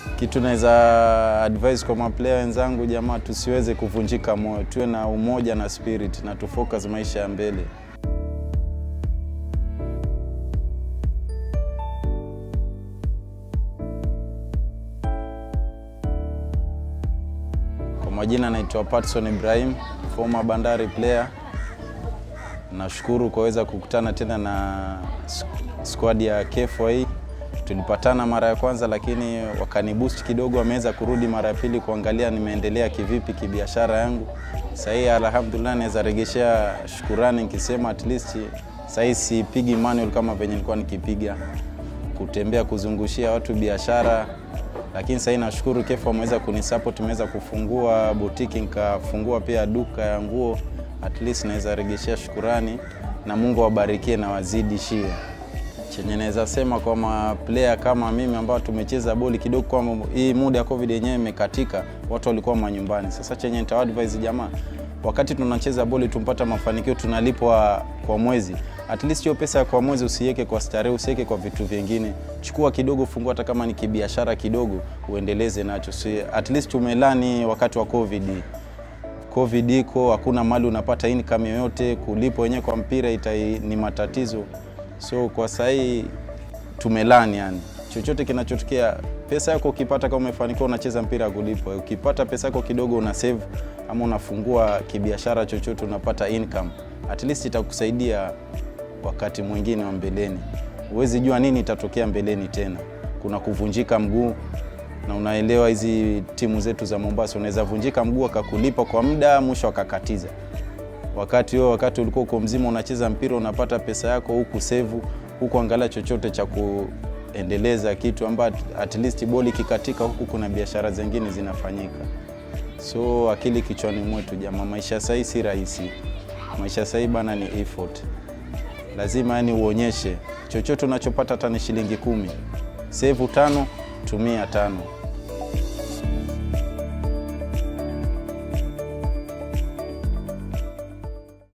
Kitu naweza advise kwa maplayer wenzangu, jamaa, tusiweze kuvunjika moyo, tuwe na umoja na spirit na tufocus maisha ya mbele. Kwa majina naitwa Patson Ibrahim, former Bandari player. Nashukuru kuweza kukutana tena na squad ya KFA. Tulipatana mara ya kwanza, lakini wakaniboost kidogo, wameweza kurudi mara ya pili kuangalia nimeendelea kivipi kibiashara yangu. Sasa hii alhamdulillah, naweza regeshea shukurani nikisema at least sasa hii sipigi manual kama venye nilikuwa nikipiga, kutembea kuzungushia watu biashara lakini sasa nashukuru KEF wameweza kunisupport, tumeweza kufungua boutique, nikafungua pia duka ya nguo. At least naweza regeshea shukurani na Mungu awabarikie na wazidishie. Chenye naweza sema kwa ma player kama mimi ambao tumecheza boli kidogo, kwa hii muda ya COVID yenyewe imekatika, watu walikuwa manyumbani. Sasa chenye nita advise jamaa, wakati tunacheza boli tumpata mafanikio, tunalipwa kwa mwezi at least hiyo pesa kwa mwezi usiweke kwa starehe, usiweke kwa vitu vingine. Chukua kidogo, fungua hata kama ni kibiashara kidogo, uendeleze nacho. Si at least tumelani wakati wa COVID. COVID iko, hakuna mali unapata income yoyote, kulipo wenyewe kwa mpira ita ni matatizo. So kwa sahii tumelani, yani chochote kinachotokea, pesa yako ukipata, kama umefanikiwa unacheza mpira ya kulipwa, ukipata pesa yako kidogo una save ama unafungua kibiashara chochote, unapata income, at least itakusaidia wakati mwingine wa mbeleni. Huwezi jua nini itatokea mbeleni tena. Kuna kuvunjika mguu, na unaelewa hizi timu zetu za Mombasa, unaweza vunjika mguu akakulipa kwa muda, mwisho akakatiza. Wakati huo, wakati ulikuwa uko mzima unacheza mpira, unapata pesa yako huku sevu, huku angalia chochote cha kuendeleza kitu ambacho at least boli kikatika, huku kuna biashara zingine zinafanyika. So akili kichwani mwetu jamaa, maisha sahii si rahisi. Maisha sahii bana ni effort lazima yani uonyeshe chochote unachopata, hata ni shilingi kumi, save tano, tumia tano.